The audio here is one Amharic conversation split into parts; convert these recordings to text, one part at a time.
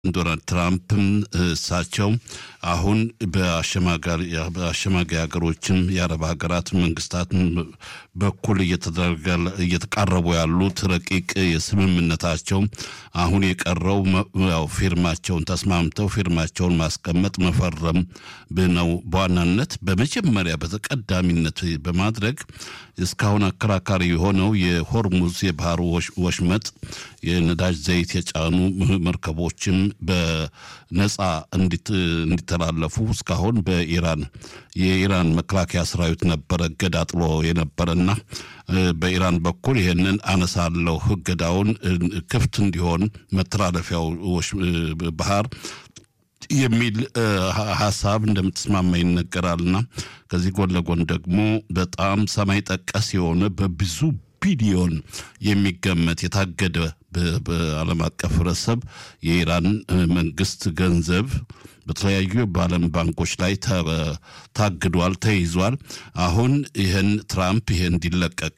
ዶናልድ ትራምፕም እሳቸው አሁን በአሸማጋይ ሀገሮችም የአረብ ሀገራት መንግስታት በኩል እየተቃረቡ ያሉት ረቂቅ የስምምነታቸው አሁን የቀረው ያው ፊርማቸውን ተስማምተው ፊርማቸውን ማስቀመጥ መፈረም ነው በዋናነት በመጀመሪያ በተቀዳሚነት በማድረግ እስካሁን አከራካሪ የሆነው የሆርሙዝ የባህር ወሽመጥ የነዳጅ ዘይት የጫኑ መርከቦችም በነፃ እንዲተላለፉ እስካሁን በኢራን የኢራን መከላከያ ሰራዊት ነበረ እገዳ ጥሎ የነበረና በኢራን በኩል ይህንን አነሳለሁ እገዳውን ክፍት እንዲሆን መተላለፊያው ባህር የሚል ሀሳብ እንደምትስማማ ይነገራልና ከዚህ ጎን ለጎን ደግሞ በጣም ሰማይ ጠቀስ የሆነ በብዙ ቢሊዮን የሚገመት የታገደ በዓለም አቀፍ ህብረተሰብ የኢራን መንግስት ገንዘብ በተለያዩ በዓለም ባንኮች ላይ ታግዷል፣ ተይዟል። አሁን ይህን ትራምፕ ይህ እንዲለቀቅ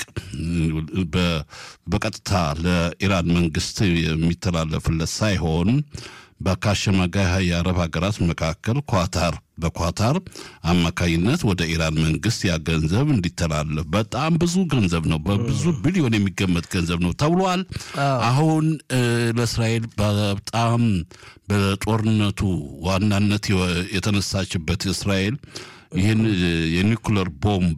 በቀጥታ ለኢራን መንግስት የሚተላለፍለት ሳይሆን በካሸማጋይ የአረብ ሀገራት መካከል ኳታር በኳታር አማካኝነት ወደ ኢራን መንግስት ያ ገንዘብ እንዲተላለፍ በጣም ብዙ ገንዘብ ነው፣ በብዙ ቢሊዮን የሚገመት ገንዘብ ነው ተብሏል። አሁን ለእስራኤል በጣም በጦርነቱ ዋናነት የተነሳችበት እስራኤል ይህን የኒኩለር ቦምብ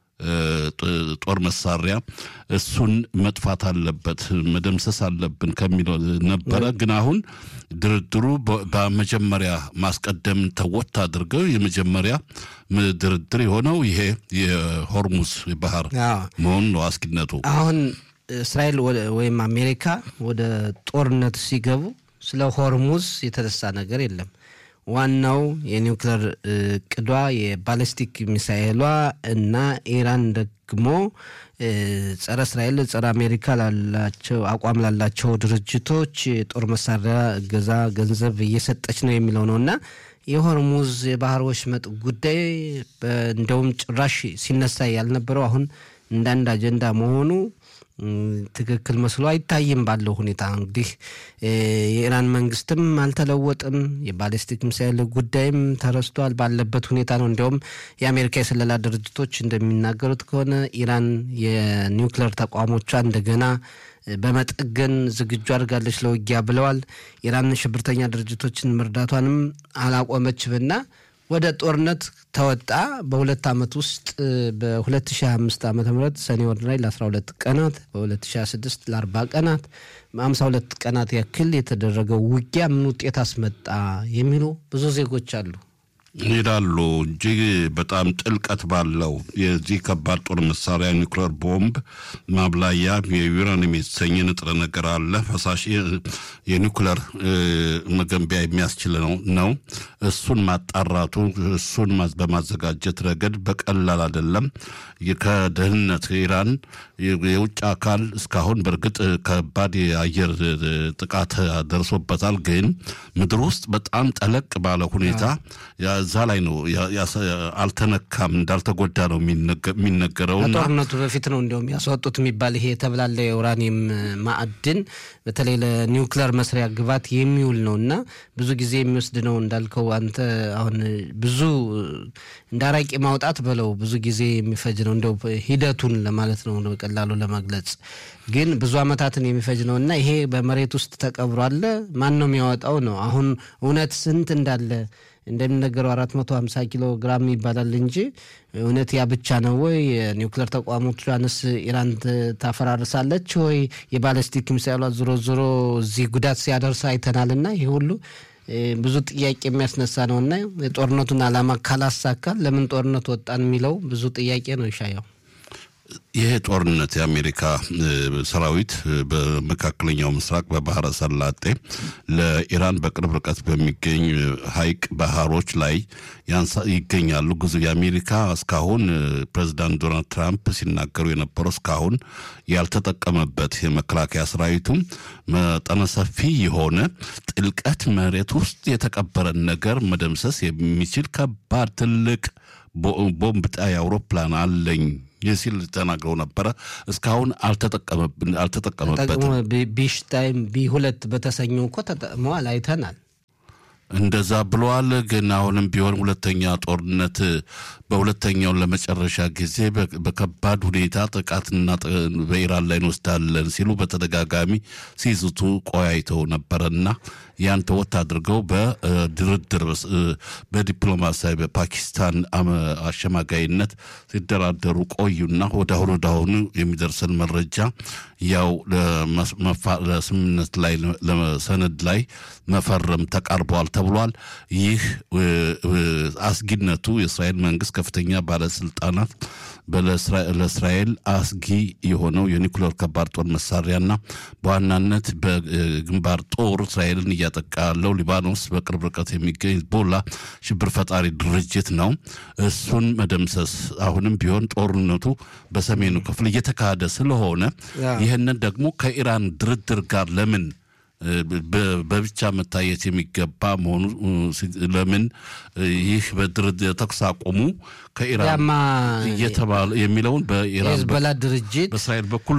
ጦር መሳሪያ እሱን መጥፋት አለበት መደምሰስ አለብን ከሚለው ነበረ። ግን አሁን ድርድሩ በመጀመሪያ ማስቀደም ተወት አድርገው የመጀመሪያ ድርድር የሆነው ይሄ የሆርሙዝ ባህር መሆኑ ነው አስጊነቱ። አሁን እስራኤል ወይም አሜሪካ ወደ ጦርነት ሲገቡ ስለ ሆርሙዝ የተነሳ ነገር የለም። ዋናው የኒውክሌር ቅዷ የባለስቲክ ሚሳኤሏ እና ኢራን ደግሞ ጸረ እስራኤል ጸረ አሜሪካ ላላቸው አቋም ላላቸው ድርጅቶች የጦር መሳሪያ እገዛ ገንዘብ እየሰጠች ነው የሚለው ነው እና የሆርሙዝ የባህር ወሽመጥ ጉዳይ እንደውም ጭራሽ ሲነሳ ያልነበረው አሁን እንዳንድ አጀንዳ መሆኑ ትክክል መስሎ አይታይም። ባለው ሁኔታ እንግዲህ የኢራን መንግስትም አልተለወጥም። የባሊስቲክ ሚሳይል ጉዳይም ተረስቷል ባለበት ሁኔታ ነው። እንዲያውም የአሜሪካ የስለላ ድርጅቶች እንደሚናገሩት ከሆነ ኢራን የኒውክሌር ተቋሞቿ እንደገና በመጠገን ዝግጁ አድርጋለች ለውጊያ ብለዋል። ኢራን ሽብርተኛ ድርጅቶችን መርዳቷንም አላቆመችምና ወደ ጦርነት ተወጣ። በሁለት ዓመት ውስጥ በ2025 ዓ ም ሰኔ ወር ላይ ለ12 ቀናት በ2026 ለ40 ቀናት 52 ቀናት ያክል የተደረገው ውጊያ ምን ውጤት አስመጣ የሚሉ ብዙ ዜጎች አሉ ይላሉ። እጅግ በጣም ጥልቀት ባለው የዚህ ከባድ ጦር መሳሪያ ኒውክሌር ቦምብ ማብላያ የዩራኒየም የተሰኘ ንጥረ ነገር አለ። ፈሳሽ የኒውክሌር መገንቢያ የሚያስችል ነው። እሱን ማጣራቱ እሱን በማዘጋጀት ረገድ በቀላል አይደለም። ከደህንነት ኢራን የውጭ አካል እስካሁን በእርግጥ ከባድ የአየር ጥቃት ደርሶበታል። ግን ምድር ውስጥ በጣም ጠለቅ ባለ ሁኔታ እዛ ላይ ነው አልተነካም፣ እንዳልተጎዳ ነው የሚነገረው። ከጦርነቱ በፊት ነው እንዲያውም ያስወጡት የሚባል ይሄ የተብላለ የኡራኒየም ማዕድን በተለይ ለኒውክሌር መስሪያ ግባት የሚውል ነው እና ብዙ ጊዜ የሚወስድ ነው እንዳልከው አንተ አሁን ብዙ እንደ አራቂ ማውጣት በለው ብዙ ጊዜ የሚፈጅ ነው። እንደው ሂደቱን ለማለት ነው በቀላሉ ለመግለጽ ግን ብዙ ዓመታትን የሚፈጅ ነው እና ይሄ በመሬት ውስጥ ተቀብሮ አለ። ማን ነው የሚያወጣው ነው አሁን እውነት ስንት እንዳለ እንደሚነገረው አራት መቶ ሀምሳ ኪሎ ግራም ይባላል እንጂ እውነት ያ ብቻ ነው ወይ? የኒውክሌር ተቋሞቿንስ ኢራን ታፈራርሳለች ወይ? የባለስቲክ ሚሳይሏ ዞሮ ዞሮ እዚህ ጉዳት ሲያደርስ አይተናልና ይህ ሁሉ ብዙ ጥያቄ የሚያስነሳ ነው እና የጦርነቱን ዓላማ ካላሳካል ለምን ጦርነት ወጣን የሚለው ብዙ ጥያቄ ነው ይሻየው። ይህ ጦርነት የአሜሪካ ሰራዊት በመካከለኛው ምስራቅ በባህረ ሰላጤ ለኢራን በቅርብ ርቀት በሚገኝ ሐይቅ ባህሮች ላይ ይገኛሉ። ብዙ የአሜሪካ እስካሁን ፕሬዚዳንት ዶናልድ ትራምፕ ሲናገሩ የነበረው እስካሁን ያልተጠቀመበት የመከላከያ ሰራዊቱም መጠነ ሰፊ የሆነ ጥልቀት መሬት ውስጥ የተቀበረን ነገር መደምሰስ የሚችል ከባድ ትልቅ ቦምብ ጣይ አውሮፕላን አለኝ ሲል ተናግረው ነበረ። እስካሁን አልተጠቀመበትም። ቢሽታይም ቢ ሁለት በተሰኘው እኮ ተጠቅመዋል አይተናል። እንደዛ ብለዋል። ግን አሁንም ቢሆን ሁለተኛ ጦርነት በሁለተኛውን ለመጨረሻ ጊዜ በከባድ ሁኔታ ጥቃትና በኢራን ላይ እንወስዳለን ሲሉ በተደጋጋሚ ሲዝቱ ቆያይተው ነበረና ያን ተወት አድርገው በድርድር በዲፕሎማሲያዊ በፓኪስታን አሸማጋይነት ሲደራደሩ ቆዩና ወዳሁኑ ወዳሁኑ የሚደርሰን መረጃ ያው ለስምምነት ላይ ለሰነድ ላይ መፈረም ተቃርበዋል ተብሏል። ይህ አስጊነቱ የእስራኤል መንግስት ከፍተኛ ባለስልጣናት ለእስራኤል አስጊ የሆነው የኒኩሌር ከባድ ጦር መሳሪያና በዋናነት በግንባር ጦር እስራኤልን እያጠቃ ያለው ሊባኖስ በቅርብ ርቀት የሚገኝ ሂዝቦላ ሽብር ፈጣሪ ድርጅት ነው። እሱን መደምሰስ አሁንም ቢሆን ጦርነቱ በሰሜኑ ክፍል እየተካሄደ ስለሆነ ይህንን ደግሞ ከኢራን ድርድር ጋር ለምን በብቻ መታየት የሚገባ መሆኑ ለምን ይህ በድርድር ተኩስ አቁሙ ከኢራን እየተባለ የሚለውን በኢራን የህዝበላ ድርጅት በእስራኤል በኩል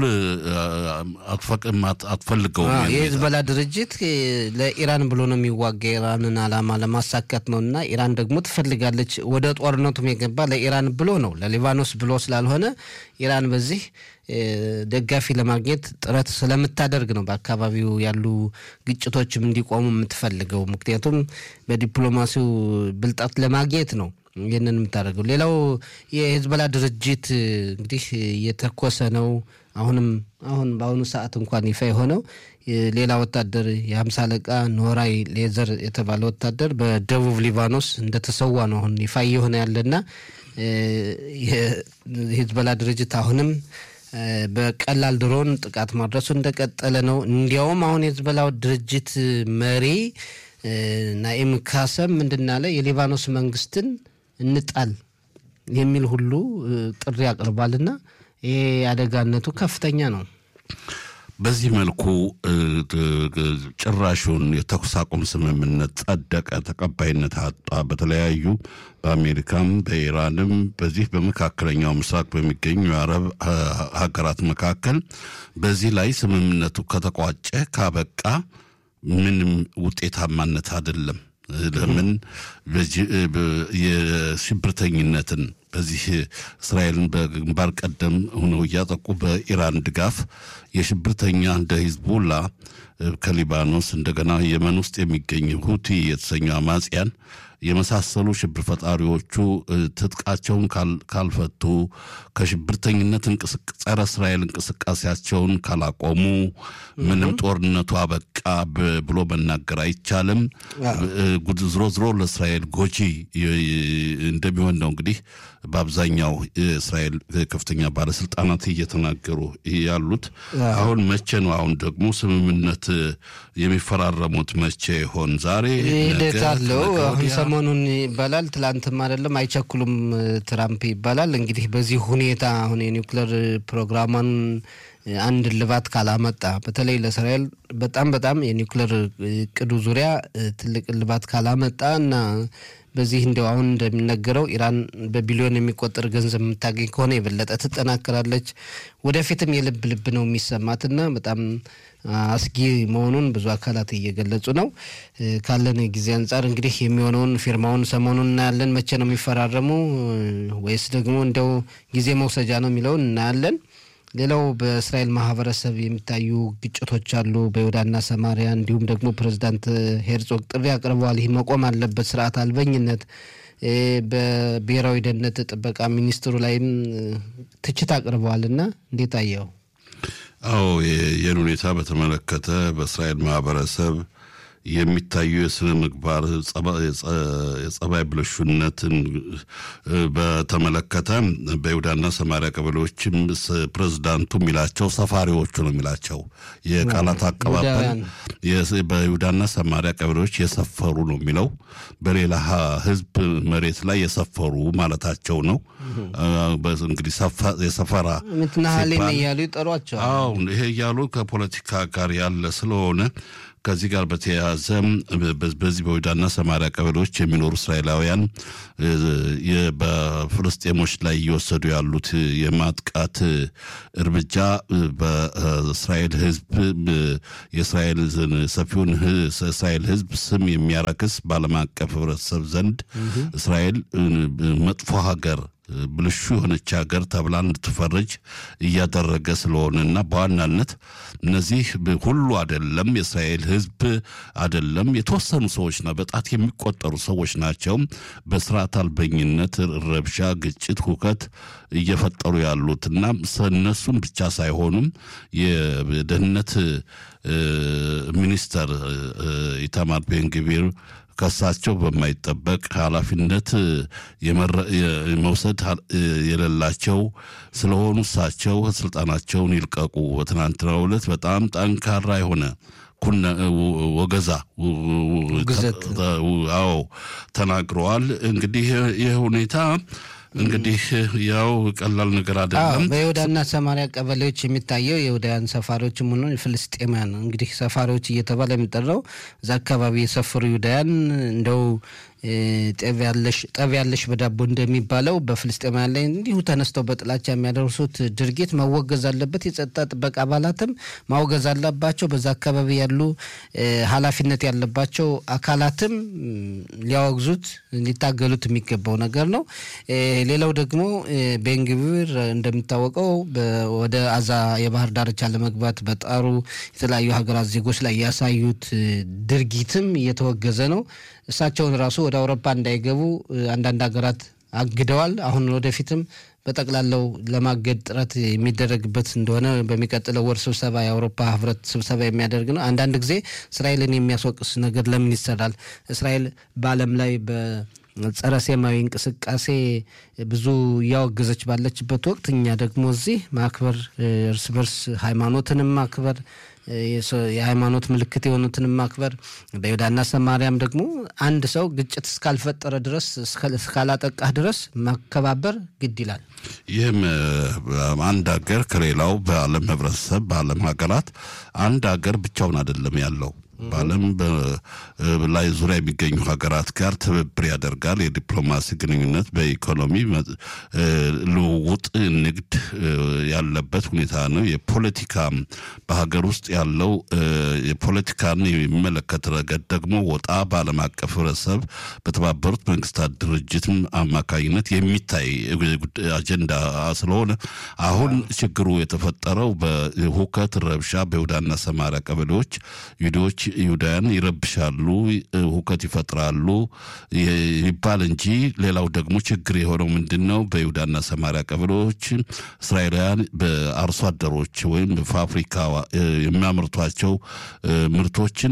አትፈልገውም። የህዝበላ ድርጅት ለኢራን ብሎ ነው የሚዋጋ የኢራንን ዓላማ ለማሳካት ነው እና ኢራን ደግሞ ትፈልጋለች። ወደ ጦርነቱም የገባ ለኢራን ብሎ ነው ለሊባኖስ ብሎ ስላልሆነ ኢራን በዚህ ደጋፊ ለማግኘት ጥረት ስለምታደርግ ነው በአካባቢው ያሉ ግጭቶችም እንዲቆሙ የምትፈልገው። ምክንያቱም በዲፕሎማሲው ብልጣት ለማግኘት ነው ይህንን የምታደርገው። ሌላው የሂዝቦላ ድርጅት እንግዲህ እየተኮሰ ነው። አሁንም አሁን በአሁኑ ሰዓት እንኳን ይፋ የሆነው ሌላ ወታደር የሀምሳ አለቃ ኖራይ ሌዘር የተባለ ወታደር በደቡብ ሊባኖስ እንደተሰዋ ነው አሁን ይፋ እየሆነ ያለና የሂዝቦላ ድርጅት አሁንም በቀላል ድሮን ጥቃት ማድረሱ እንደቀጠለ ነው። እንዲያውም አሁን የሂዝቦላው ድርጅት መሪ ናኢም ካሰም ምንድናለ የሊባኖስ መንግስትን እንጣል የሚል ሁሉ ጥሪ አቅርቧልና ይሄ አደጋነቱ ከፍተኛ ነው። በዚህ መልኩ ጭራሹን የተኩስ አቁም ስምምነት ጸደቀ፣ ተቀባይነት አጣ። በተለያዩ በአሜሪካም በኢራንም በዚህ በመካከለኛው ምስራቅ በሚገኙ የአረብ ሀገራት መካከል በዚህ ላይ ስምምነቱ ከተቋጨ ካበቃ ምንም ውጤታማነት አይደለም። ለምን የሽብርተኝነትን በዚህ እስራኤልን በግንባር ቀደም ሆነው እያጠቁ በኢራን ድጋፍ የሽብርተኛ እንደ ሂዝቦላ ከሊባኖስ እንደገና የመን ውስጥ የሚገኝ ሁቲ የተሰኙ አማጽያን የመሳሰሉ ሽብር ፈጣሪዎቹ ትጥቃቸውን ካልፈቱ ከሽብርተኝነት ጸረ እስራኤል እንቅስቃሴያቸውን ካላቆሙ ምንም ጦርነቱ አበቃ ብሎ መናገር አይቻልም። ዝሮ ዝሮ ለእስራኤል ጎጂ እንደሚሆን ነው እንግዲህ በአብዛኛው የእስራኤል ከፍተኛ ባለስልጣናት እየተናገሩ ያሉት። አሁን መቼ ነው? አሁን ደግሞ ስምምነት የሚፈራረሙት መቼ ይሆን? ዛሬ ሂደት አለው። አሁን ሰሞኑን ይባላል፣ ትላንትም አይደለም አይቸኩሉም ትራምፕ ይባላል። እንግዲህ በዚህ ሁኔታ አሁን የኒውክሌር ፕሮግራሟን አንድ ልባት ካላመጣ በተለይ ለእስራኤል በጣም በጣም የኒውክሌር እቅዱ ዙሪያ ትልቅ ልባት ካላመጣ እና በዚህ እንዲያው አሁን እንደሚነገረው ኢራን በቢሊዮን የሚቆጠር ገንዘብ የምታገኝ ከሆነ የበለጠ ትጠናከራለች። ወደፊትም የልብ ልብ ነው የሚሰማትና በጣም አስጊ መሆኑን ብዙ አካላት እየገለጹ ነው። ካለን ጊዜ አንጻር እንግዲህ የሚሆነውን ፊርማውን ሰሞኑን እናያለን። መቼ ነው የሚፈራረሙ ወይስ ደግሞ እንዲያው ጊዜ መውሰጃ ነው የሚለውን እናያለን። ሌላው በእስራኤል ማህበረሰብ የሚታዩ ግጭቶች አሉ፣ በይሁዳና ሰማሪያ። እንዲሁም ደግሞ ፕሬዚዳንት ሄርዞግ ጥሪ አቅርበዋል። ይህ መቆም አለበት፣ ስርዓት አልበኝነት። በብሔራዊ ደህንነት ጥበቃ ሚኒስትሩ ላይም ትችት አቅርበዋል እና እንዴት አየው? አዎ ይህን ሁኔታ በተመለከተ በእስራኤል ማህበረሰብ የሚታዩ የስነ ምግባር የጸባይ ብልሹነትን በተመለከተ በይሁዳና ሰማሪያ ቀበሌዎችም ፕሬዝዳንቱ የሚላቸው ሰፋሪዎቹ ነው የሚላቸው የቃላት አቀባበል በይሁዳና ሰማሪያ ቀበሌዎች የሰፈሩ ነው የሚለው በሌላ ህዝብ መሬት ላይ የሰፈሩ ማለታቸው ነው። እንግዲህ የሰፈራ ምትናሃሌን እያሉ ይጠሯቸዋል። አዎ ይሄ እያሉ ከፖለቲካ ጋር ያለ ስለሆነ ከዚህ ጋር በተያያዘ በዚህ በይሁዳና ሰማሪያ ቀበሌዎች የሚኖሩ እስራኤላውያን በፍልስጤሞች ላይ እየወሰዱ ያሉት የማጥቃት እርምጃ በእስራኤል ሕዝብ የእስራኤል ሰፊውን እስራኤል ሕዝብ ስም የሚያረክስ በዓለም አቀፍ ሕብረተሰብ ዘንድ እስራኤል መጥፎ ሀገር ብልሹ የሆነች ሀገር ተብላ እንድትፈረጅ እያደረገ ስለሆነና በዋናነት እነዚህ ሁሉ አይደለም፣ የእስራኤል ህዝብ አይደለም፣ የተወሰኑ ሰዎች ና በጣት የሚቆጠሩ ሰዎች ናቸው በስርዓት አልበኝነት ረብሻ፣ ግጭት፣ ሁከት እየፈጠሩ ያሉት እና እነሱም ብቻ ሳይሆኑም የደህንነት ሚኒስተር ኢታማር ቤንግቪር ከሳቸው በማይጠበቅ ኃላፊነት መውሰድ የሌላቸው ስለሆኑ እሳቸው ስልጣናቸውን ይልቀቁ። በትናንትናው ዕለት በጣም ጠንካራ የሆነ ወገዛ አዎ ተናግረዋል። እንግዲህ ይህ ሁኔታ እንግዲህ ያው ቀላል ነገር አይደለም። በይሁዳና ሰማሪያ ቀበሌዎች የሚታየው የይሁዳውያን ሰፋሪዎችም ሆነ ፍልስጤማውያን እንግዲህ ሰፋሪዎች እየተባለ የሚጠራው እዛ አካባቢ የሰፈሩ ይሁዳውያን እንደው ጠብ ያለሽ በዳቦ እንደሚባለው በፍልስጤማውያን ላይ እንዲሁ ተነስተው በጥላቻ የሚያደርሱት ድርጊት መወገዝ አለበት። የጸጥታ ጥበቃ አባላትም ማውገዝ አለባቸው። በዛ አካባቢ ያሉ ኃላፊነት ያለባቸው አካላትም ሊያወግዙት ሊታገሉት የሚገባው ነገር ነው። ሌላው ደግሞ ቤንግቪር እንደሚታወቀው ወደ አዛ የባህር ዳርቻ ለመግባት በጣሩ የተለያዩ ሀገራት ዜጎች ላይ ያሳዩት ድርጊትም እየተወገዘ ነው። እሳቸውን ራሱ ወደ አውሮፓ እንዳይገቡ አንዳንድ ሀገራት አግደዋል። አሁን ወደፊትም በጠቅላላው ለማገድ ጥረት የሚደረግበት እንደሆነ በሚቀጥለው ወር ስብሰባ የአውሮፓ ህብረት ስብሰባ የሚያደርግ ነው። አንዳንድ ጊዜ እስራኤልን የሚያስወቅስ ነገር ለምን ይሰራል? እስራኤል በዓለም ላይ በጸረ ሴማዊ እንቅስቃሴ ብዙ እያወገዘች ባለችበት ወቅት እኛ ደግሞ እዚህ ማክበር እርስ በርስ ሃይማኖትንም ማክበር የሃይማኖት ምልክት የሆኑትን ማክበር በይሁዳና ሰማርያም ደግሞ አንድ ሰው ግጭት እስካልፈጠረ ድረስ እስካላጠቃህ ድረስ ማከባበር ግድ ይላል። ይህም አንድ ሀገር ከሌላው በዓለም ህብረተሰብ በዓለም ሀገራት አንድ ሀገር ብቻውን አይደለም ያለው በዓለም ላይ ዙሪያ የሚገኙ ሀገራት ጋር ትብብር ያደርጋል። የዲፕሎማሲ ግንኙነት፣ በኢኮኖሚ ልውውጥ፣ ንግድ ያለበት ሁኔታ ነው። የፖለቲካ በሀገር ውስጥ ያለው የፖለቲካን የሚመለከት ረገድ ደግሞ ወጣ በዓለም አቀፍ ህብረተሰብ በተባበሩት መንግስታት ድርጅት አማካኝነት የሚታይ አጀንዳ ስለሆነ አሁን ችግሩ የተፈጠረው በሁከት ረብሻ በይሁዳና ሰማሪያ ቀበሌዎች ይሁዶች ይሁዳውያን ይረብሻሉ፣ ሁከት ይፈጥራሉ ይባል እንጂ ሌላው ደግሞ ችግር የሆነው ምንድን ነው? በይሁዳና ሰማሪያ ቀበሌዎች እስራኤላውያን በአርሶ አደሮች ወይም በፋብሪካ የሚያመርቷቸው ምርቶችን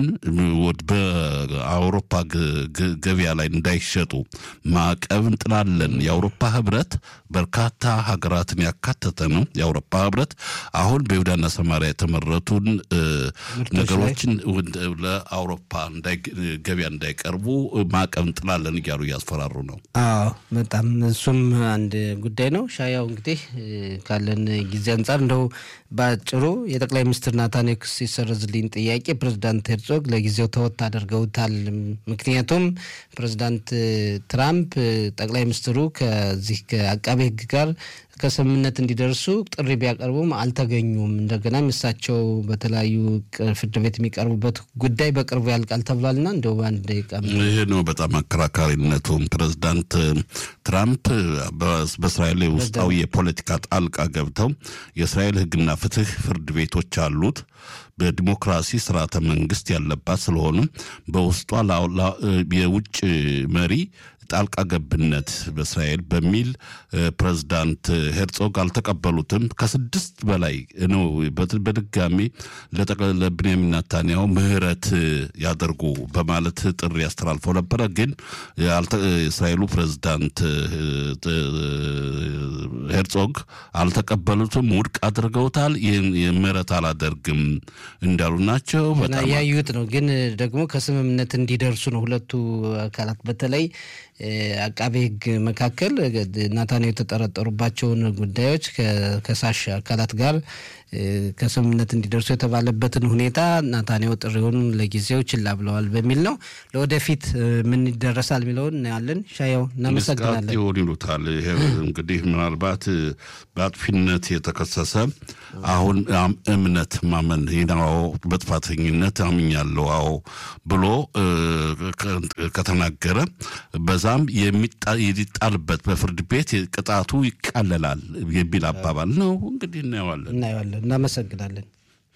በአውሮፓ ገበያ ላይ እንዳይሸጡ ማዕቀብ እንጥላለን። የአውሮፓ ህብረት በርካታ ሀገራትን ያካተተ ነው። የአውሮፓ ህብረት አሁን በይሁዳና ሰማሪያ የተመረቱን ነገሮችን ለአውሮፓ ገበያ እንዳይቀርቡ ማዕቀብ እንጥላለን እያሉ እያስፈራሩ ነው። አዎ በጣም እሱም አንድ ጉዳይ ነው። ሻያው እንግዲህ ካለን ጊዜ አንጻር እንደው በአጭሩ የጠቅላይ ሚኒስትር ናታንያሁ ክስ ሲሰረዝልኝ ጥያቄ ፕሬዚዳንት ሄርዞግ ለጊዜው ተወት አድርገውታል። ምክንያቱም ፕሬዚዳንት ትራምፕ ጠቅላይ ሚኒስትሩ ከዚህ ከአቃቤ ሕግ ጋር ከስምምነት እንዲደርሱ ጥሪ ቢያቀርቡም አልተገኙም። እንደገናም እሳቸው በተለያዩ ፍርድ ቤት የሚቀርቡበት ጉዳይ በቅርቡ ያልቃል ተብሏልና እንደው በአንድ ደቂቃ ይህ ነው በጣም አከራካሪነቱም። ፕሬዚዳንት ትራምፕ በእስራኤል ውስጣዊ የፖለቲካ ጣልቃ ገብተው የእስራኤል ሕግና ፍትህ ፍርድ ቤቶች አሉት በዲሞክራሲ ስርዓተ መንግስት ያለባት ስለሆነ በውስጧ የውጭ መሪ ጣልቃ ገብነት በእስራኤል በሚል ፕሬዝዳንት ሄርጾግ አልተቀበሉትም። ከስድስት በላይ ነው በድጋሚ ለብንያሚን ናታንያሁ ምህረት ያደርጉ በማለት ጥሪ አስተላልፈው ነበረ። ግን የእስራኤሉ ፕሬዝዳንት ሄርጾግ አልተቀበሉትም፣ ውድቅ አድርገውታል። ይህን ምህረት አላደርግም እንዳሉ ናቸው። ያዩት ነው። ግን ደግሞ ከስምምነት እንዲደርሱ ነው ሁለቱ አካላት በተለይ አቃቤ ሕግ መካከል ናታንያሁ የተጠረጠሩባቸውን ጉዳዮች ከከሳሽ አካላት ጋር ከስምምነት እንዲደርሱ የተባለበትን ሁኔታ ናታንያሁ ጥሪውን ለጊዜው ችላ ብለዋል በሚል ነው። ለወደፊት ምን ይደረሳል የሚለውን እናያለን። ሻየው እናመሰግናለን። ይሆን ይሉታል። ይሄ እንግዲህ ምናልባት በአጥፊነት የተከሰሰ አሁን እምነት ማመን ናው በጥፋተኝነት አምኛለሁ አዎ ብሎ ከተናገረ በዛም የሚጣልበት በፍርድ ቤት ቅጣቱ ይቃለላል የሚል አባባል ነው። እንግዲህ እናየዋለን እናየዋለን። እናመሰግናለን።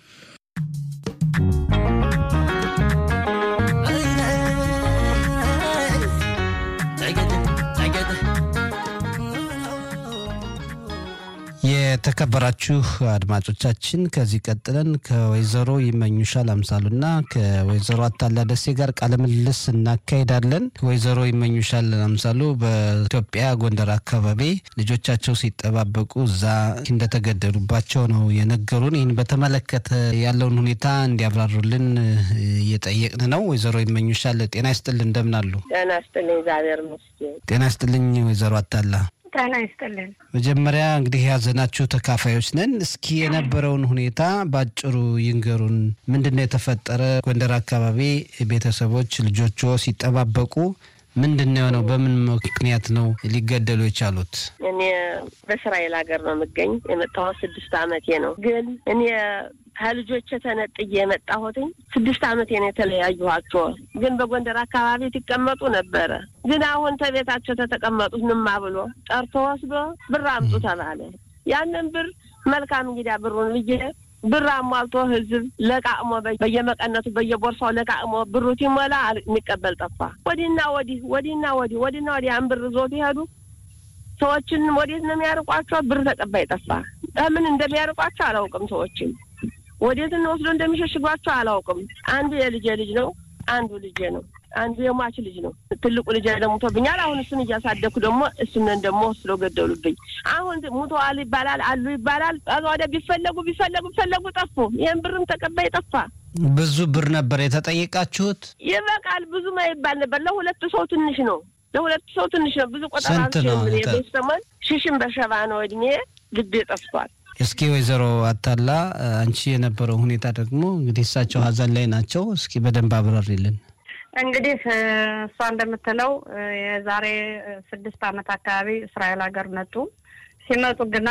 የተከበራችሁ አድማጮቻችን ከዚህ ቀጥለን ከወይዘሮ ይመኙሻል አምሳሉና ከወይዘሮ አታላ ደሴ ጋር ቃለ ምልልስ እናካሄዳለን። ወይዘሮ ይመኙሻል አምሳሉ በኢትዮጵያ ጎንደር አካባቢ ልጆቻቸው ሲጠባበቁ እዛ እንደተገደሉባቸው ነው የነገሩን። ይህን በተመለከተ ያለውን ሁኔታ እንዲያብራሩልን እየጠየቅን ነው። ወይዘሮ ይመኙሻል ጤና ይስጥልን፣ እንደምን አሉ? ጤና ይስጥልኝ፣ እግዚአብሔር ይመስገን። ጤና ይስጥልኝ ወይዘሮ አታላ ጤና ይስጥልን። መጀመሪያ እንግዲህ የያዘናችሁ ተካፋዮች ነን። እስኪ የነበረውን ሁኔታ በአጭሩ ይንገሩን። ምንድን ነው የተፈጠረ? ጎንደር አካባቢ ቤተሰቦች ልጆቹ ሲጠባበቁ ምንድን ነው የሆነው? በምን ምክንያት ነው ሊገደሉ የቻሉት? እኔ በእስራኤል ሀገር ነው የምገኝ። የመጣሁት ስድስት አመቴ ነው። ግን እኔ ከልጆች ተነጥዬ የመጣሁትኝ ስድስት አመቴ ነው የተለያዩኋቸው። ግን በጎንደር አካባቢ ትቀመጡ ነበረ። ግን አሁን ተቤታቸው ተተቀመጡት ንማ ብሎ ጠርቶ ወስዶ ብር አምጡ ተባለ። ያንን ብር መልካም እንግዲያ ብሩን ብዬ ብር አሟልቶ ህዝብ ለቃቅሞ በየመቀነቱ በየቦርሳው ለቃቅሞ ብሩ ሲሞላ የሚቀበል ጠፋ። ወዲህና ወዲህ ወዲህና ወዲህ ወዲህና ወዲህ ያን ብር ዞት ይሄዱ። ሰዎችን ወዴት ነው የሚያርቋቸው? ብር ተቀባይ ጠፋ። ምን እንደሚያርቋቸው አላውቅም። ሰዎችን ወዴት ወስዶ እንደሚሸሽጓቸው አላውቅም። አንዱ የልጄ ልጅ ነው፣ አንዱ ልጄ ነው፣ አንዱ የሟች ልጅ ነው። ትልቁ ልጅ ደግሞ ሞቶብኛል። አሁን እሱን እያሳደግኩ ደግሞ እሱንን ደግሞ ወስዶ ገደሉብኝ። አሁን ሙተዋል ይባላል አሉ ይባላል። ከዛ ወደ ቢፈለጉ ቢፈለጉ ቢፈለጉ ጠፉ። ይህን ብርም ተቀባይ ጠፋ። ብዙ ብር ነበር የተጠየቃችሁት? ይበቃል። ብዙም አይባል ነበር። ለሁለት ሰው ትንሽ ነው። ለሁለት ሰው ትንሽ ነው። ብዙ ቆጠራ ስንት ነው? ሰሞን ሽሽም በሸባ ነው እድሜ ልቤ ጠፍቷል። እስኪ ወይዘሮ አታላ አንቺ የነበረው ሁኔታ ደግሞ እንግዲህ እሳቸው ሀዘን ላይ ናቸው። እስኪ በደንብ አብራሪልን። እንግዲህ እሷ እንደምትለው የዛሬ ስድስት ዓመት አካባቢ እስራኤል ሀገር መጡ። ሲመጡ ግና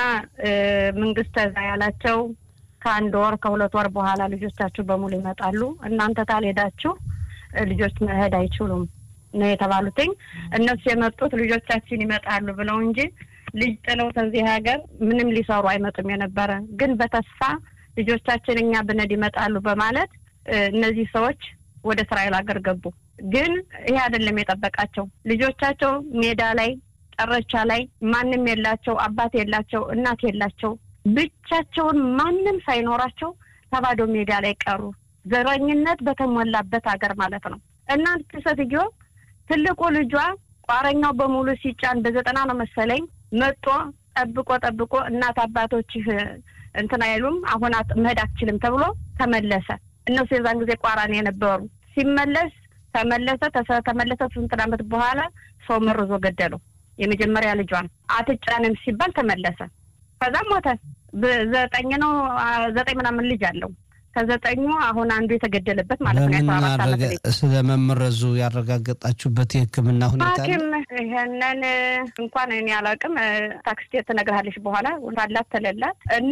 መንግስት ተዛ ያላቸው ከአንድ ወር ከሁለት ወር በኋላ ልጆቻችሁ በሙሉ ይመጣሉ፣ እናንተ ካልሄዳችሁ ልጆች መሄድ አይችሉም ነው የተባሉትኝ። እነሱ የመጡት ልጆቻችን ይመጣሉ ብለው እንጂ ልጅ ጥለው ከዚህ ሀገር ምንም ሊሰሩ አይመጡም የነበረ ግን በተስፋ ልጆቻችን እኛ ብነድ ይመጣሉ በማለት እነዚህ ሰዎች ወደ እስራኤል ሀገር ገቡ። ግን ይሄ አይደለም የጠበቃቸው። ልጆቻቸው ሜዳ ላይ ጨረቻ ላይ ማንም የላቸው፣ አባት የላቸው፣ እናት የላቸው፣ ብቻቸውን ማንም ሳይኖራቸው ተባዶ ሜዳ ላይ ቀሩ። ዘረኝነት በተሞላበት ሀገር ማለት ነው። እናንተ ሴትዮ ትልቁ ልጇ ቋረኛው በሙሉ ሲጫን በዘጠና ነው መሰለኝ መጦ ጠብቆ ጠብቆ እናት አባቶችህ እንትን አይሉም አሁን መሄድ አትችልም ተብሎ ተመለሰ። እነሱ የዛን ጊዜ ቋራን የነበሩ ሲመለስ ተመለሰ ተመለሰ። ስንት ዓመት በኋላ ሰው መርዞ ገደለው። የመጀመሪያ ልጇን አትጫንም ሲባል ተመለሰ። ከዛም ሞተ። ዘጠኝ ነው ዘጠኝ ምናምን ልጅ አለው። ከዘጠኙ አሁን አንዱ የተገደለበት ማለት ነው። የአስራ አራት ዓመት ልጅ ስለመመረዙ ያረጋገጣችሁበት የሕክምና ሁኔታ ሐኪም ይሄንን እንኳን እኔ አላውቅም። ታክስቴ ትነግርሃለች በኋላ አላት ተለላት እና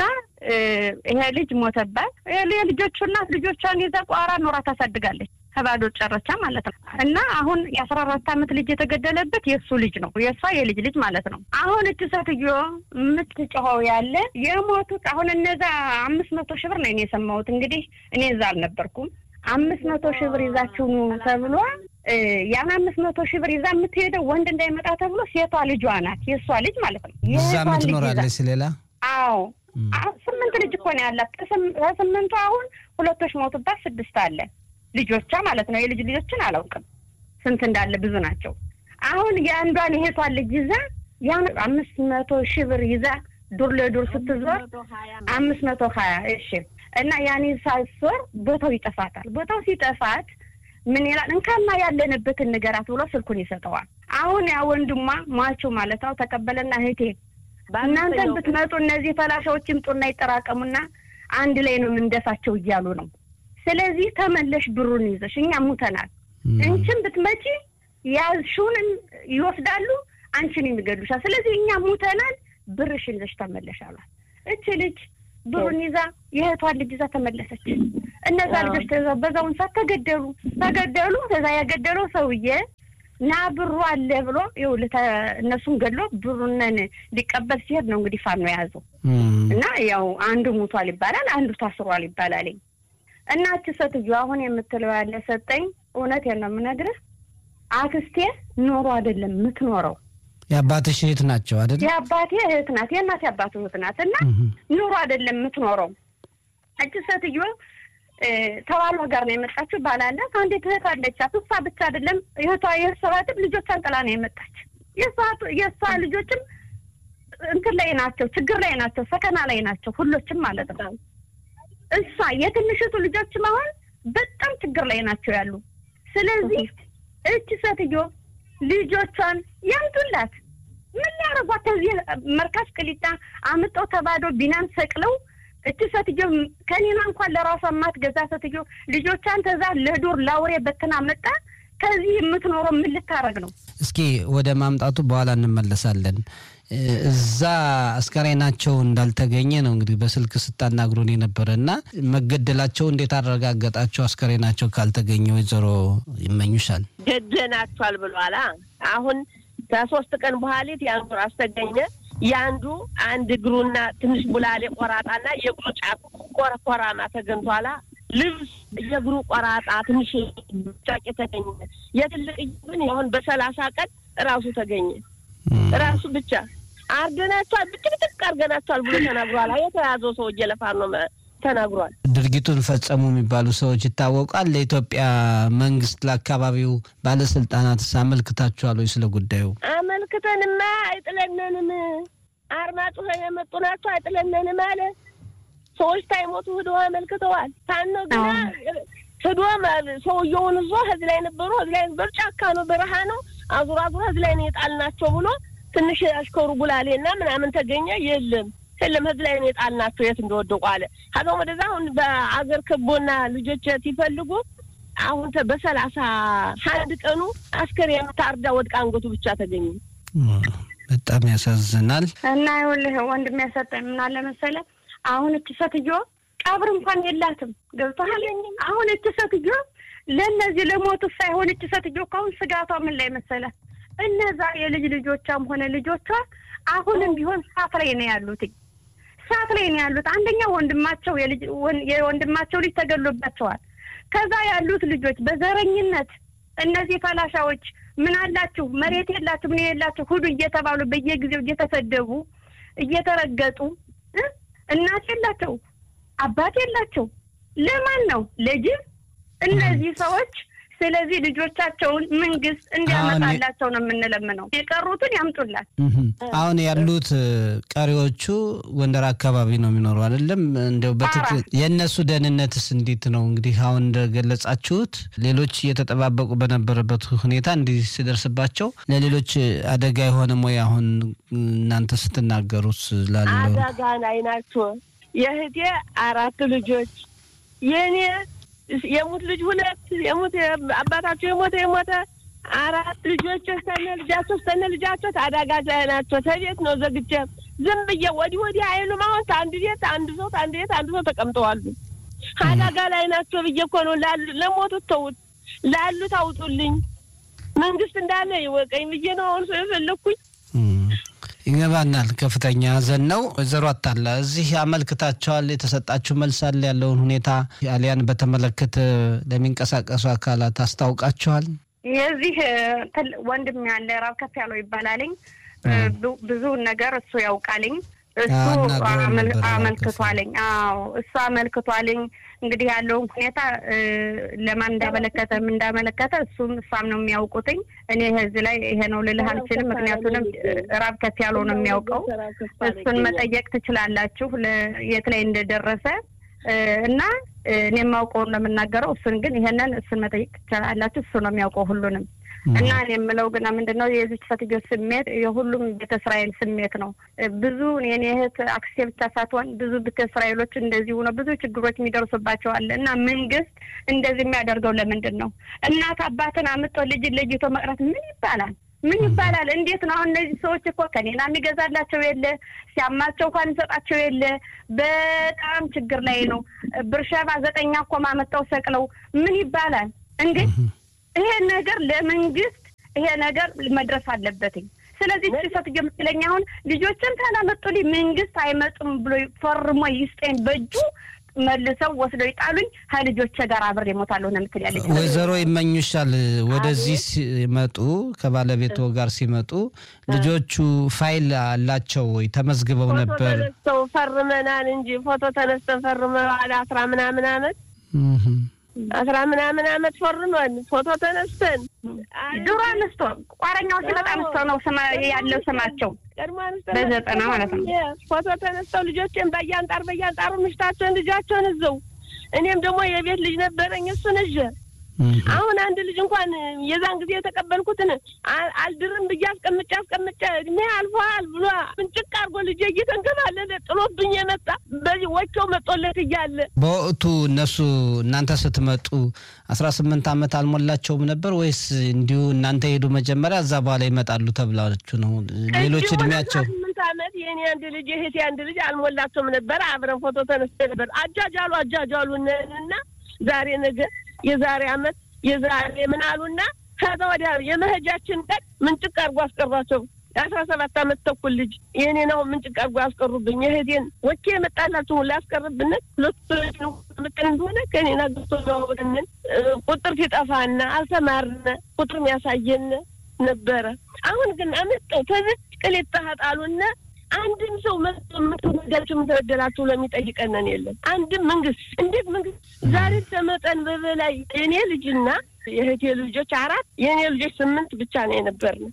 ይሄ ልጅ ሞተባት። የልጆቹ እናት ልጆቿን ይዛ ቋራ ኖራ ታሳድጋለች። ከባዶ ጨረቻ ማለት ነው። እና አሁን የአስራ አራት ዓመት ልጅ የተገደለበት የእሱ ልጅ ነው፣ የእሷ የልጅ ልጅ ማለት ነው። አሁን እች ሴትዮ የምትጮኸው ያለ የሞቱት አሁን እነዛ አምስት መቶ ሺህ ብር ነው እኔ የሰማሁት። እንግዲህ እኔ እዛ አልነበርኩም። አምስት መቶ ሺህ ብር ይዛችሁ ኑ ተብሎ ያን አምስት መቶ ሺህ ብር ይዛ የምትሄደው ወንድ እንዳይመጣ ተብሎ ሴቷ ልጇ ናት፣ የእሷ ልጅ ማለት ነው። እዛ ምትኖራለች ሌላ አዎ ስምንት ልጅ እኮ ነው ያላት። ከስምንቱ አሁን ሁለቶች ሞቱባት፣ ስድስት አለ ልጆቿ ማለት ነው። የልጅ ልጆችን አላውቅም ስንት እንዳለ ብዙ ናቸው። አሁን የአንዷን የሄቷን ልጅ ይዛ ያን አምስት መቶ ሺህ ብር ይዛ ዱር ለዱር ስትዞር አምስት መቶ ሀያ እሺ እና ያኔ ሳትዞር ቦታው ይጠፋታል። ቦታው ሲጠፋት ምን ይላል እንካማ ያለንበትን ንገራት ብሎ ስልኩን ይሰጠዋል። አሁን ያ ወንድሟ ሟቹ ማለት ነው ተቀበለና እህቴ እናንተን ብትመጡ እነዚህ ፈላሻዎች ይምጡና ይጠራቀሙና አንድ ላይ ነው የምንደፋቸው እያሉ ነው። ስለዚህ ተመለሽ ብሩን ይዘሽ እኛ ሙተናል። እንችን ብትመጪ ያዝሽውን ይወስዳሉ፣ አንቺን የሚገድሉሻል። ስለዚህ እኛ ሙተናል፣ ብርሽን ይዘሽ ተመለሽ አሏት። እች ልጅ ብሩን ይዛ የእህቷን ልጅ ይዛ ተመለሰች። እነዛ ልጆች በዛውን ሰዓት ተገደሉ ተገደሉ። ከዛ ያገደለው ሰውዬ ና ብሩ አለ ብሎ ይኸውልህ እነሱን ገድሎ ብሩንን ሊቀበል ሲሄድ ነው እንግዲህ ፋኖ የያዘው እና ያው አንዱ ሙቷል ይባላል፣ አንዱ ታስሯል ይባላል። እና እች ሴትዮ አሁን የምትለው ያለ ሰጠኝ እውነቴን ነው የምነግርህ አክስቴ ኖሮ አይደለም የምትኖረው የአባትሽ እህት ናቸው አይደል? የአባቴ እህት ናት፣ የእናቴ አባቱ እህት ናት። እና ኑሮ አይደለም የምትኖረው። እች ሴትዮ ተባሏ ጋር ነው የመጣችው። ባላላት አንዲት እህት አለቻት። እሷ ብቻ አይደለም እህቷ የእህቷትም ልጆቿን ጥላ ነው የመጣች። የእሷ ልጆችም እንትን ላይ ናቸው፣ ችግር ላይ ናቸው፣ ሰከና ላይ ናቸው፣ ሁሎችም ማለት ነው። እሷ የትንሽቱ ልጆችም አሁን በጣም ችግር ላይ ናቸው ያሉ። ስለዚህ እች ሴትዮ ልጆቿን ያምጡላት። ምን ሊያደርጓት? ከዚህ መርካሽ ቅሊጣ አምጠው ተባዶ ቢናን ሰቅለው እች ሴትዮ ከኔና እንኳን ለራሷ የማትገዛ ሴትዮ ልጆቿን ተዛ ለዱር ላውሬ በትና መጣ። ከዚህ የምትኖረው ምን ልታረግ ነው? እስኪ ወደ ማምጣቱ በኋላ እንመለሳለን። እዛ አስከሬናቸው እንዳልተገኘ ነው እንግዲህ በስልክ ስታናግሩን የነበረ እና መገደላቸው እንዴት አረጋገጣቸው? አስከሬናቸው ካልተገኘ ወይዘሮ ይመኙሻል ገደናቸዋል ብሏላ። አሁን ከሶስት ቀን በኋሊት የአንዱ ራስ ተገኘ። የአንዱ አንድ እግሩና ትንሽ ቡላሌ ቆራጣና የእግሩ ጫፍ ቆረቆራማ ተገኝቷላ። ልብስ የእግሩ ቆራጣ ትንሽ ጫቅ ተገኘ። የትልቅ ግን አሁን በሰላሳ ቀን ራሱ ተገኘ። ራሱ ብቻ አርገናቸዋል፣ ብጭቅጭቅ አርገናቸዋል ብሎ ተናግሯል። የተያዘው ሰው እየለፋን ነው ተናግሯል። ድርጊቱን ፈጸሙ የሚባሉ ሰዎች ይታወቃል። ለኢትዮጵያ መንግስት፣ ለአካባቢው ባለስልጣናትስ አመልክታችኋል ወይ? ስለ ጉዳዩ አመልክተንማ አይጥለነንም። አርማጭሆ የመጡ ናቸው አይጥለነንም አለ። ሰዎች ታይሞቱ ህዶ አመልክተዋል። ታኖ ግና ህዶ ሰውየውን እዞ ህዝብ ላይ ነበሩ፣ ህዝብ ላይ ነበሩ። ጫካ ነው፣ በረሃ ነው። አዙሮ አዙሮ ህዝብ ላይ ነው የጣልናቸው ብሎ ትንሽ አሽከሩ ቡላሌና ምናምን ተገኘ። የለም የለም ህዝብ ላይ ነው የጣልናቸው የት እንደወደቁ አለ። ሀገር ወደዛ አሁን በአገር ክቦና ልጆች ሲፈልጉ አሁን በሰላሳ አንድ ቀኑ አስከሬን ታርዳ ወድቃ አንገቱ ብቻ ተገኘ። በጣም ያሳዝናል። እና ይኸውልህ ወንድም ያሰጠኝ ምን አለ መሰለህ አሁን እች ሴትዮ ቀብር እንኳን የላትም። ገብቶሃል? አሁን እች ሴትዮ ለእነዚህ ለሞቱ ሳይሆን እች ሴትዮ ከአሁን ስጋቷ ምን ላይ መሰለህ እነዛ የልጅ ልጆቿም ሆነ ልጆቿ አሁንም ቢሆን ሳት ላይ ነው ያሉት ሳት ላይ ነው ያሉት። አንደኛ ወንድማቸው የወንድማቸው ልጅ ተገሎባቸዋል። ከዛ ያሉት ልጆች በዘረኝነት እነዚህ ፈላሻዎች ምን አላችሁ መሬት የላችሁ ምን የላችሁ ሁሉ እየተባሉ በየጊዜው እየተሰደቡ እየተረገጡ እናት የላቸው አባት የላቸው ለማን ነው ለጅብ እነዚህ ሰዎች ስለዚህ ልጆቻቸውን መንግስት እንዲያመጣላቸው ነው የምንለምነው። የቀሩትን ያምጡላት። አሁን ያሉት ቀሪዎቹ ጎንደር አካባቢ ነው የሚኖሩ አይደለም? እንደው በትክክል የእነሱ ደህንነትስ እንዴት ነው? እንግዲህ አሁን እንደገለጻችሁት ሌሎች እየተጠባበቁ በነበረበት ሁኔታ እንዲህ ሲደርስባቸው ለሌሎች አደጋ የሆነም ወይ? አሁን እናንተ ስትናገሩት ላለው አደጋ ላይ ናቸው። የእህቴ አራት ልጆች የእኔ የሙት ልጅ ሁለት የሙት አባታቸው የሞተ የሞተ አራት ልጆች ስተነ ልጃቸው ስተነ ልጃቸው አዳጋች ላይ ናቸው። ተቤት ነው ዘግቼ ዝም ብዬ ወዲህ ወዲህ አይሉም። አሁን ከአንድ ቤት አንድ ሰው ከአንድ ቤት አንድ ሰው ተቀምጠዋሉ። አዳጋ ላይ ናቸው ብዬ እኮ ነው ላሉ ለሞቱት ተውት፣ ላሉት አውጡልኝ። መንግስት እንዳለ ይወቀኝ ብዬ ነው አሁን ሰው የፈለግኩኝ። ይገባናል። ከፍተኛ ሐዘን ነው። ወይዘሮ አታላ እዚህ አመልክታቸዋል። የተሰጣችሁ መልስ አለ? ያለውን ሁኔታ አሊያን በተመለከተ ለሚንቀሳቀሱ አካላት አስታውቃቸዋል? የዚህ ወንድም ያለ ራብ ከፍ ያለው ይባላልኝ ብዙውን ነገር እሱ ያውቃልኝ እሱ አመልክቷልኝ። አዎ እሱ አመልክቷልኝ። እንግዲህ ያለውን ሁኔታ ለማን እንዳመለከተ ምን እንዳመለከተ እሱም እሷም ነው የሚያውቁትኝ። እኔ ህዝብ ላይ ይሄ ነው ልልህ አልችልም። ምክንያቱንም ራብ ከፍ ያለው ነው የሚያውቀው። እሱን መጠየቅ ትችላላችሁ የት ላይ እንደደረሰ እና እኔ የማውቀውን ነው የምናገረው። እሱን ግን ይሄንን እሱን መጠየቅ ትችላላችሁ። እሱ ነው የሚያውቀው ሁሉንም እና እኔ የምለው ግና ምንድን ነው የዚች ሴትዮ ስሜት የሁሉም ቤተ እስራኤል ስሜት ነው። ብዙ የኔ እህት አክስቴ ብቻ ሳትሆን ብዙ ቤተ እስራኤሎች እንደዚህ ሆነው ብዙ ችግሮች የሚደርሱባቸዋል እና መንግስት እንደዚህ የሚያደርገው ለምንድን ነው? እናት አባትን አምጦ ልጅን ለይቶ መቅረት ምን ይባላል? ምን ይባላል? እንዴት ነው አሁን እነዚህ ሰዎች እኮ ከኔና የሚገዛላቸው የለ ሲያማቸው እንኳን ይሰጣቸው የለ። በጣም ችግር ላይ ነው። ብርሸባ ዘጠኛ እኮ ማመጣው ሰቅለው ምን ይባላል እንዴ? ይሄ ነገር ለመንግስት ይሄ ነገር መድረስ አለበትኝ። ስለዚህ እቺ ሴትዮ የምትለኝ አሁን ልጆችን ካላመጡልኝ መንግስት አይመጡም ብሎ ፈርሞ ይስጠኝ በእጁ መልሰው ወስደው ይጣሉኝ ከልጆቼ ጋር አብሬ እሞታለሁ ነው የምትል ያለች ወይዘሮ ይመኙሻል። ወደዚህ ሲመጡ ከባለቤቶ ጋር ሲመጡ ልጆቹ ፋይል አላቸው ወይ? ተመዝግበው ነበር? ተነስተው ፈርመናል እንጂ ፎቶ ተነስተን ፈርመዋል። አስራ ምናምን አመት አስራ ምናምን አመት ፈርመን ፎቶ ተነስተን ድሮ አንስቶ ቋረኛው ሲመጣ አንስቶ ነው ስማ ያለው ስማቸው ቀድሞ በዘጠና ማለት ነው። ፎቶ ተነስተው ልጆችን በያንጣር በያንጣሩ ምሽታቸውን ልጃቸውን እዘው እኔም ደግሞ የቤት ልጅ ነበረኝ እሱን እዤ አሁን አንድ ልጅ እንኳን የዛን ጊዜ የተቀበልኩትን አልድርም ብዬ አስቀምጬ አስቀምጬ እድሜ አልፏል ብሎ ምንጭቅ አድርጎ ልጄ እየተንከባለለ ጥሎብኝ የመጣ በዚህ ወቸው መጦለት እያለ በወቅቱ እነሱ እናንተ ስትመጡ አስራ ስምንት ዓመት አልሞላቸውም ነበር ወይስ እንዲሁ እናንተ ሄዱ መጀመሪያ እዛ በኋላ ይመጣሉ ተብላችሁ ነው? ሌሎች እድሜያቸው ስምንት ዓመት የኔ አንድ ልጅ የእህቴ አንድ ልጅ አልሞላቸውም ነበር። አብረን ፎቶ ተነስተ ነበር። አጃጃሉ አጃጃሉ እና ዛሬ ነገ የዛሬ አመት የዛሬ ምን አሉና ከዛ ወዲያ የመሄጃችን ቀን ምንጭቅ አድርጎ አስቀሯቸው። የአስራ ሰባት አመት ተኩል ልጅ የእኔ ነው ምንጭቅ አድርጎ ያስቀሩብኝ። የእህቴን ወኬ የመጣላችሁ ሁላ ያስቀርብንን ሁለቱ ምቅን እንደሆነ ከኔና ግቶ ብንን ቁጥር ሲጠፋና አልተማርነ ቁጥር የሚያሳየን ነበረ። አሁን ግን አመጠው ተዝቅ ቅሌት ታጣሉና አንድም ሰው መጥቶ የምትወዳችሁ የምትበደላችሁ ለሚጠይቀነን የለም። አንድም መንግስት እንዴት መንግስት ዛሬ ከመጠን በበላይ የኔ ልጅና የእህቴ ልጆች አራት የእኔ ልጆች ስምንት ብቻ ነው የነበርን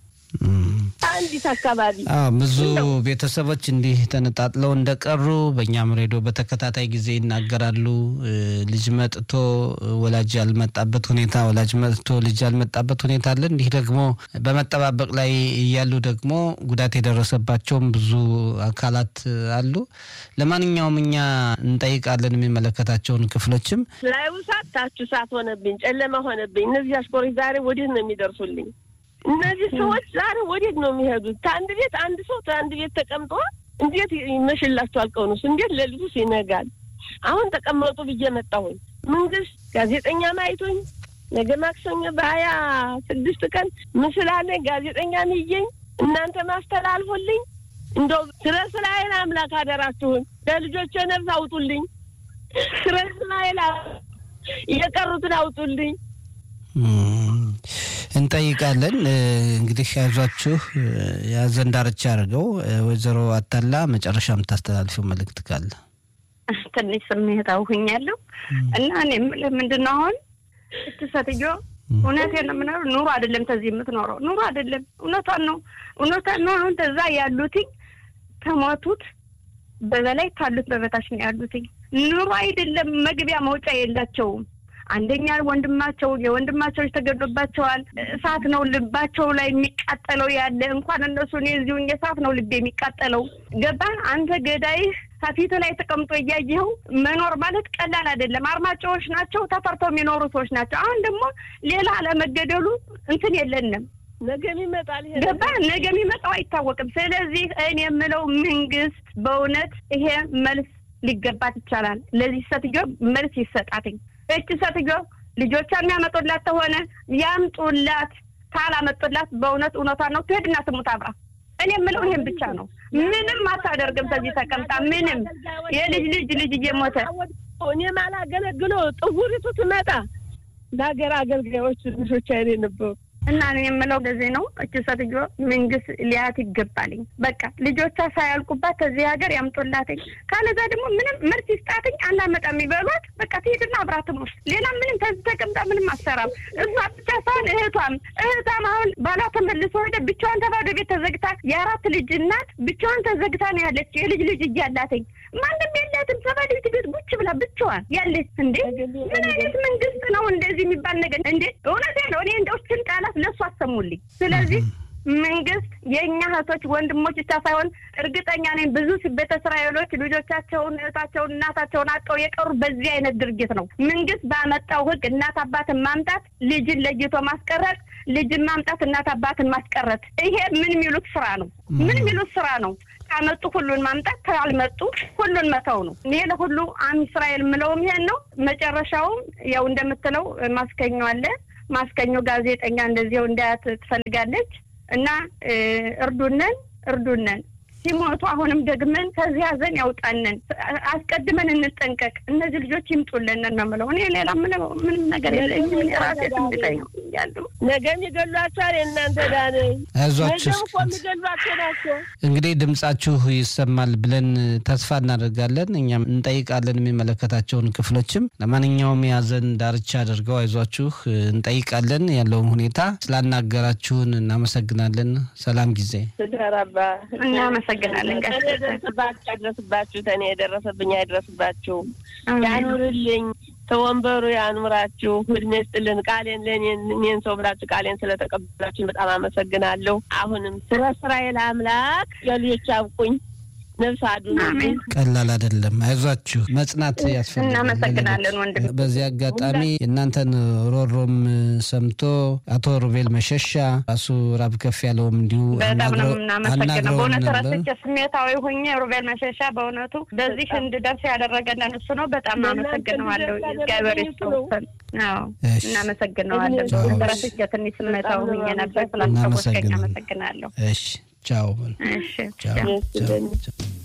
አንዲት አካባቢ ብዙ ቤተሰቦች እንዲህ ተነጣጥለው እንደቀሩ በእኛም ሬዲዮ በተከታታይ ጊዜ ይናገራሉ። ልጅ መጥቶ ወላጅ ያልመጣበት ሁኔታ፣ ወላጅ መጥቶ ልጅ ያልመጣበት ሁኔታ አለ። እንዲህ ደግሞ በመጠባበቅ ላይ እያሉ ደግሞ ጉዳት የደረሰባቸውም ብዙ አካላት አሉ። ለማንኛውም እኛ እንጠይቃለን የሚመለከታቸውን ክፍሎችም ላዩ ሳት ታችሁ ሳት ሆነብኝ፣ ጨለማ ሆነብኝ። እነዚህ አሽኮሮች ዛሬ ወዴት ነው የሚደርሱልኝ? እነዚህ ሰዎች ዛሬ ወዴት ነው የሚሄዱት? ከአንድ ቤት አንድ ሰው ከአንድ ቤት ተቀምጦ እንዴት ይመሽላቸዋል? ቀኑስ እንዴት ሌሊቱስ ይነጋል? አሁን ተቀመጡ ብዬ መጣሁኝ። መንግስት ጋዜጠኛ ማይቶኝ ነገ ማክሰኞ በሀያ ስድስት ቀን ምስል አለኝ ጋዜጠኛ ሚየኝ እናንተ ማስተላልፉልኝ። እንደው ስለ እስራኤል አምላክ አደራችሁን ለልጆቼ ነፍስ አውጡልኝ። ስለ እስራኤል የቀሩትን አውጡልኝ። እንጠይቃለን። እንግዲህ ያዟችሁ የሀዘን ዳርቻ አድርገው። ወይዘሮ አታላ መጨረሻ የምታስተላልፈው መልእክት ካለ? ትንሽ ስሜታዊ ሆኛለሁ እና እኔ የምልህ ምንድን ነው አሁን እች ሴትዮ እውነቴን ነው የምኖረው ኑሮ አይደለም ተዚህ የምትኖረው ኑሮ አይደለም፣ እውነቷን ነው እውነቷን ነው። አሁን ተዛ ያሉትኝ ከሞቱት በበላይ ካሉት በበታች ነው ያሉትኝ። ኑሮ አይደለም መግቢያ መውጫ የላቸውም። አንደኛ ወንድማቸው የወንድማቸው ተገድሎባቸዋል። እሳት ነው ልባቸው ላይ የሚቃጠለው ያለ እንኳን እነሱ እኔ እዚሁ እሳት ነው ልቤ የሚቃጠለው። ገባ አንተ ገዳይህ ከፊት ላይ ተቀምጦ እያየኸው መኖር ማለት ቀላል አይደለም። አርማጭዎች ናቸው፣ ተፈርተው የሚኖሩ ሰዎች ናቸው። አሁን ደግሞ ሌላ አለመገደሉ እንትን የለንም። ነገ ይመጣል። ገባ ነገ የሚመጣው አይታወቅም። ስለዚህ እኔ የምለው መንግስት በእውነት ይሄ መልስ ሊገባት ይቻላል። ለዚህ ሴትዮ መልስ ይሰጣትኝ። እች ሴትዮ ልጆቿ የሚያመጡላት ተሆነ ያምጡላት፣ ካላመጡላት በእውነት እውነቷን ነው ትሄድና ትሙት አብራ። እኔ የምለው ይሄን ብቻ ነው። ምንም አታደርግም። ከዚህ ተቀምጣ ምንም የልጅ ልጅ ልጅ እየሞተ እኔም አላገለግሎ ጥጉሪቱ ትመጣ ለሀገር አገልጋዮች ልጆች አይኔ ነበሩ እና እኔ የምለው እንደዚህ ነው። እች ሴትዮ መንግስት ሊያት ይገባልኝ። በቃ ልጆቿ ሳያልቁባት ከዚህ ሀገር ያምጡላትኝ። ካለዛ ደግሞ ምንም ምርት ይስጣትኝ። አናመጣም የሚበሏት በቃ ትሄድና አብራትም ውስጥ ሌላ ምንም ከዚህ ተቀምጣ ምንም አሰራም። እሷ ብቻ ሳይሆን እህቷም እህቷም አሁን ባሏ ተመልሶ ሄደ። ብቻዋን ተባዶ ቤት ተዘግታ የአራት ልጅ እናት ብቻዋን ተዘግታ ነው ያለች። የልጅ ልጅ እያላትኝ ማንም የላትም። ተባዶ ቤት ቤት ቁጭ ብላ ብቻዋን ያለች። እንዴ ምን አይነት መንግስት ነው እንደዚህ የሚባል ነገር? እንዴ እውነቴ ነው። እኔ እንደው ችን ቃላት ድረስ ለእሱ አሰሙልኝ። ስለዚህ መንግስት የእኛ እህቶች ወንድሞች ብቻ ሳይሆን እርግጠኛ ነኝ ብዙ ቤተ እስራኤሎች ልጆቻቸውን፣ እህታቸውን፣ እናታቸውን አጠው የቀሩ በዚህ አይነት ድርጊት ነው። መንግስት ባመጣው ህግ እናት አባትን ማምጣት፣ ልጅን ለይቶ ማስቀረት፣ ልጅን ማምጣት፣ እናት አባትን ማስቀረት፣ ይሄ ምን የሚሉት ስራ ነው? ምን የሚሉት ስራ ነው? ካመጡ ሁሉን ማምጣት፣ ካልመጡ ሁሉን መተው ነው። ይሄ ለሁሉ አም እስራኤል የምለውም ይሄን ነው። መጨረሻውም ያው እንደምትለው ማስከኘው አለ። ማስከኘው ጋዜጠኛ እንደዚያው እንዳያት ትፈልጋለች እና እርዱነን እርዱነን ሲሞቱ አሁንም ደግመን ከዚህ ሀዘን ያውጣንን፣ አስቀድመን እንጠንቀቅ። እነዚህ ልጆች ይምጡልን ነው የምለው። እኔ ሌላ ምንም ነገር የለኝም። ራሴ ትንብጠኝ ያሉ ነገም ይገሏቸዋል። የእናንተ ዳነኝ አይዟችሁ ነገም እኮ የሚገሏቸው ናቸው። እንግዲህ ድምጻችሁ ይሰማል ብለን ተስፋ እናደርጋለን። እኛም እንጠይቃለን የሚመለከታቸውን ክፍሎችም። ለማንኛውም የሀዘን ዳርቻ አድርገው አይዟችሁ እንጠይቃለን። ያለውን ሁኔታ ስላናገራችሁን እናመሰግናለን። ሰላም ጊዜ ስደራባ እናመሰግናለን። እኔ የደረሰባችሁ አይድረስባችሁ፣ ተኔ የደረሰብኝ አይድረስባችሁ። ያኑርልኝ፣ ተወንበሩ ያኑራችሁ፣ እድሜ ስጥልን። ቃሌን ለእኔን እኔን ሰው ብላችሁ ቃሌን ስለተቀበላችሁ በጣም አመሰግናለሁ። አሁንም ስለ እስራኤል አምላክ የልጆች አብቁኝ፣ ነፍስ አዱን አሜን። ቀላል አይደለም። አይዟችሁ መጽናት ያስፈልጋል። እናመሰግናለን ወንድም። በዚህ አጋጣሚ የእናንተን ሮሮም ሰምቶ አቶ ሩቤል መሸሻ ራሱ ራብ ከፍ ያለውም እንዲሁ በጣም ነው አናግረው- የምናመሰግነው። አናግረውን በእውነት ነበር። ረስቼ ስሜታዊ ሁኜ ሩቤል መሸሻ በእውነቱ በዚህ እንድደርስ ያደረገልን እሱ ነው። በጣም ለእናንተ አመሰግነዋለሁ። እንድደርስ እግዚአብሔር ያደረገኝ እሱ ነው። ይስጥልን። አዎ እሺ። እናመሰግነዋለን። እሺ። በእውነት ረስቼ ትንሽ ስሜታዊ ሁኜ ነበር። ስላስታወስከኝ እናመሰግናለን። አመሰግናለሁ። እሺ ቻው እሺ ቻው ደስ ቻው ይበል። ቻው